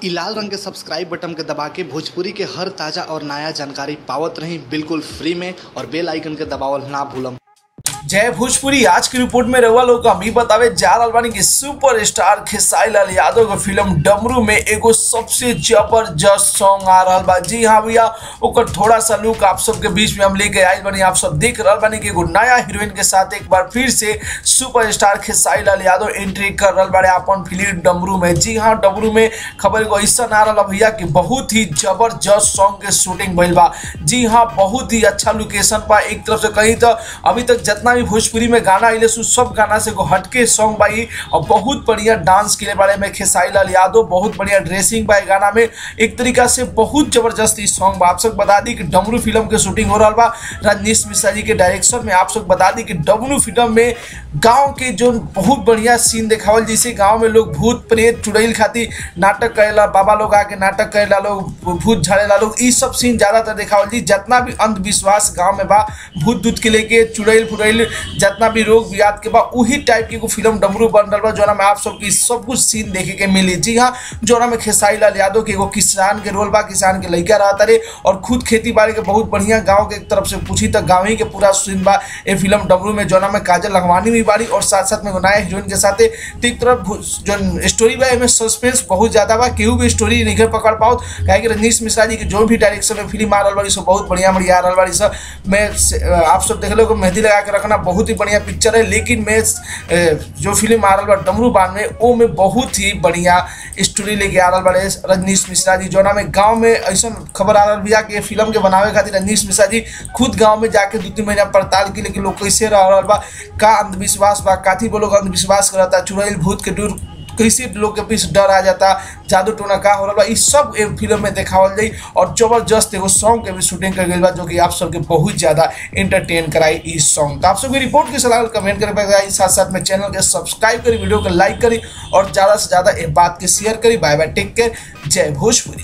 इ लाल रंग के सब्सक्राइब बटन के दबा के भोजपुरी के हर ताजा और नया जानकारी पावत रही बिल्कुल फ्री में और बेल आइकन के दबावल ना भूलम जय भोजपुरी आज की रिपोर्ट में रहुआ लोग हम ही बतावे जा रहल बानी कि सुपर स्टार खेसारी लाल यादव के फिल्म डमरू में एगो सबसे जबरदस्त सॉन्ग आ रहल बा जी हाँ भैया ओकर थोड़ा सा लुक आप सबके बीच में हम लेके आइल बानी आप सब देख रहल बानी कि एगो नया हीरोइन के साथ एक बार फिर से super star Khesari Lal Yadav entry कर रहल बाड़े अपन फिल्म डमरू में जी हाँ डमरू में खबर एगो ऐसा आ रहल बा भैया कि बहुत ही जबरदस्त सॉन्ग के शूटिंग भइल बा जी हाँ बहुत ही अच्छा लोकेशन बा एक तरफ से कहीं तो अभी तक जितना भी भोजपुरी में गाना आइले सु सब गाना से एगो हटके सॉन्ग बाई और बहुत बढ़िया डांस के बारे में खेसारी लाल यादव बहुत बढ़िया ड्रेसिंग बा गाना में एक तरीका से बहुत जबरदस्त ई सॉन्ग बा आप सब बता दी कि डमरू फिल्म के शूटिंग हो रहा बा रजनीश मिश्रा जी के डायरेक्शन में आप सब बता दी कि डमरू फिल्म में गांव के जो बहुत बढ़िया सीन देखावल जैसे गांव में लोग भूत प्रेत चुड़ैल खातिर नाटक करेला बाबा लोग आके नाटक करेला लोग भूत झाड़ेला लोग ई सब सीन ज्यादातर देखावल जी जितना भी अंधविश्वास गांव में बा भूत दूत के लेके चुड़ैल फुड़ैल जितना भी रोग बियाद के बा उही टाइप की एगो फिल्म डमरू बन रहा बा जोना में आप सबकी सब कुछ सीन देखे के मिली जी हाँ जोना में खेसारी लाल यादव के एगो किसान के रोल बा किसान के लड़का रहता रे और खुद खेती बाड़ी के बहुत बढ़िया गाँव के तरफ से पूछी तो गाँव ही के पूरा सीन बा ये फिल्म डमरू में जोना में काजल लखवानी भी बाड़ी और साथ साथ में एगो नया हीरोइन के साथ तो एक तरफ जो स्टोरी बा एमे सस्पेंस बहुत ज्यादा बा केहू भी स्टोरी नहीं पकड़ पाओ काहे कि रजनीश मिश्रा जी के जो भी डायरेक्शन में फिल्म आ रहा बाड़ी सब बहुत बढ़िया बढ़िया आ रहा बाड़ी सब मैं आप सब देख लो मेहंदी लगा के रखना बहुत ही बढ़िया पिक्चर है लेकिन मैं जो फिल्म आ रहा बा डमरू बान में वो में बहुत ही बढ़िया स्टोरी लेके आ रहा बड़े रजनीश मिश्रा जी जोना में गांव में ऐसा खबर आ रहा भैया कि फिल्म के बनावे खातिर रजनीश मिश्रा जी खुद गांव में जाके दो तीन महीना पड़ताल की लेकिन लोग कैसे रह रहा बा का अंधविश्वास बा काथी वो लोग अंधविश्वास करता चुड़ैल भूत के दूर कैसे लोग के बीच डर आ जाता जादू टोना का हो रहा इस सब फिल्म में देखावल जाई और जबरदस्त एगो सॉन्ग के भी शूटिंग कर गई बा जो कि आप सबके बहुत ज्यादा एंटरटेन कराई इस सॉन्ग तो आप सबकी रिपोर्ट के सलाह कमेंट करे साथ साथ में चैनल के सब्सक्राइब करी वीडियो को लाइक करी और ज्यादा से ज्यादा ये बात के शेयर करी बाय बाय टेक केयर जय भोजपुरी